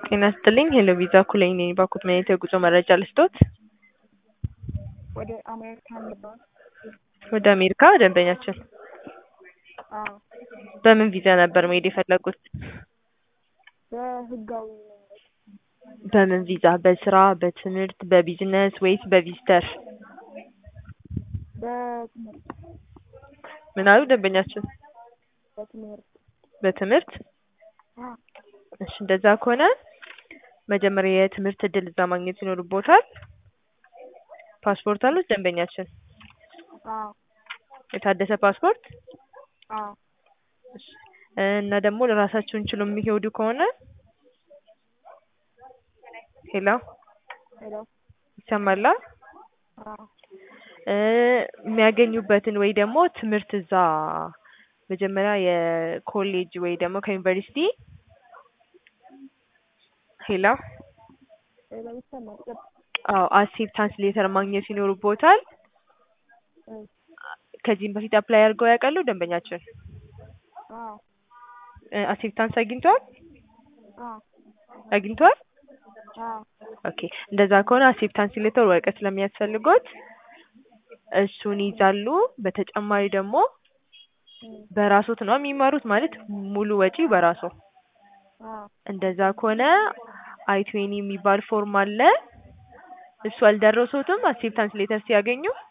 ጤና ይስጥልኝ ሄሎ ቪዛ ኩለኝ ነኝ። ባኩት መኔታ የጉዞ መረጃ ልስጦት? ወደ አሜሪካን ልባል። ወደ አሜሪካ ደንበኛችን አዎ በምን ቪዛ ነበር መሄድ የፈለጉት? በህጋዊ መንገድ በምን ቪዛ? በስራ፣ በትምህርት፣ በቢዝነስ ወይስ በቪዚተር? በትምህርት ምን አሉ ደንበኛችን? በትምህርት በትምህርት አዎ እሺ እንደዛ ከሆነ መጀመሪያ የትምህርት እድል እዛ ማግኘት ይኖርቦታል። ፓስፖርት አሉት ደንበኛችን? አዎ የታደሰ ፓስፖርት? አዎ እሺ እና ደግሞ ለራሳቸውን ችሎ የሚሄዱ ከሆነ ሄሎ ሄሎ ይሰማላ? አዎ እ የሚያገኙበትን ወይ ደግሞ ትምህርት እዛ መጀመሪያ የኮሌጅ ወይ ደግሞ ከዩኒቨርሲቲ ሄሎ ሄሎ ይሰማል። ቀጥ አዎ አክሴፕታንስ ሌተር ማግኘት ይኖርቦታል። እ ከዚህም በፊት አፕላይ አድርገው ያውቃሉ ደንበኛችን? አዎ አክሴፕታንስ አግኝተዋል? አዎ አግኝተዋል? አዎ ኦኬ እንደዛ ከሆነ አክሴፕታንስ ሌተር ወረቀት ስለሚያስፈልጎት እሱን ይይዛሉ። በተጨማሪ ደግሞ እ በራሶት ነው የሚማሩት ማለት ሙሉ ወጪ በራሶ አዎ እንደዛ ከሆነ አይ ትዌኒ የሚባል ፎርም አለ። እሱ አልደረሱትም አክሴፕታንስ ሌተር ሲያገኙ